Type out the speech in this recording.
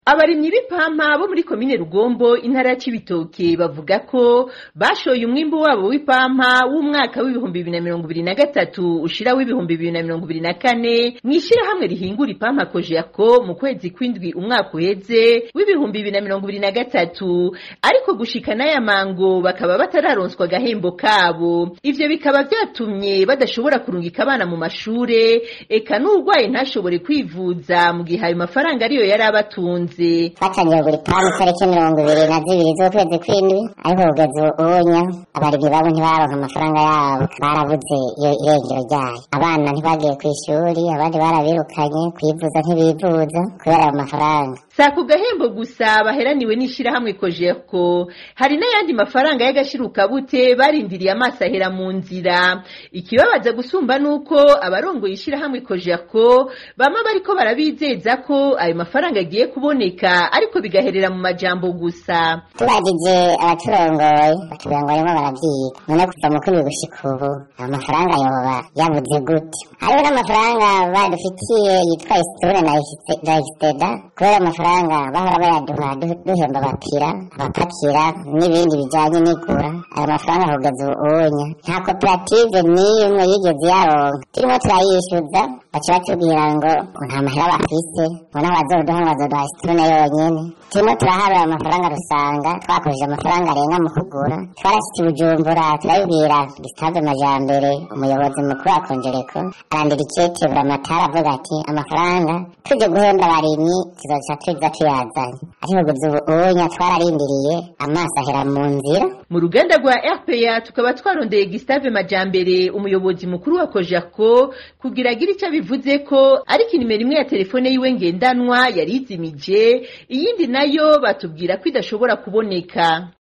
abarimyi b'ipampa bo muri komine rugombo intara ya cibitoke bavuga ko bashoye umwimbu wabo w'ipampa w'umwaka w'ibihumbi bibiri na mirongo ibiri na gatatu ushira w'ibihumbi bibiri na mirongo ibiri na kane mw'ishirahamwe rihingura ipampa kojako mu kwezi kw'indwi umwaka uheze w'ibihumbi bibiri na mirongo ibiri na gatatu ariko gushika n'aya mango bakaba batararonswa agahembo kabo ivyo bikaba vyatumye badashobora kurungika abana mu mashure eka n'urwaye ntashobore kwivuza mu gihe ayo mafaranga ariyo yari abatunze twatangiye kugura ipamu itariki mirongo ibiri na zibiri z'ukwezi kw'indwi ariko kugeza ubunya abarimyi babo ntibaronka amafaranga yabo barabuze iyo irengero ryayo abana ntibagiye ku ishuri abandi barabirukanye kwivuza ntibivuza kubera ayo mafaranga sa ku gahembo gusa baheraniwe n'ishirahamwe kojeko hari n'ayandi mafaranga y'agashirukabute barindiriye amaso ahera mu nzira ikibabaza gusumba nuko abarongoye ishirahamwe kojeko bama bariko barabizeza ko ayo mafaranga agiye kuboneka ariko bigaherera mu majambo gusa tubajije abaturongoye batubwira ngo barimo baravyiga none kuva mu kwindwi gushika ubu ayo mafaranga yoba yabuze gute hariho n'amafaranga badufitiye yitwa isitore na exteda kubera amafaranga bahora bayaduha du- duhemba abapira abapakira n'ibindi bijanye n'igura ayo mafaranga kugeza ubunya nta koperative n'imwe yigeze yaronka turimo turayishyuza baca batubwira ngo nta mahera bafise ngo naho bazoduha ngo bazoduha isitone yonyene turimo turahabura amafaranga rusanga twakoresheje amafaranga arenga mu kugura twarashitse i bujumbura turabibwira gisitave majambere umuyobozi mukuru wa konjereko arandira ikete buramatari avuga ati amafaranga tuje guhemba abarimyi tuzoca tuza tuyazanye ariko kugeza ubu ubunya twararindiriye amaso ahera mu nzira mu ruganda rwa rpa tukaba twarondeye gustave majambere umuyobozi mukuru wa kojako kugira agire icyo abivuze ko ariko inimero imwe ya telefone yiwe ngendanwa yari izimije iyindi nayo batubwira ko idashobora kuboneka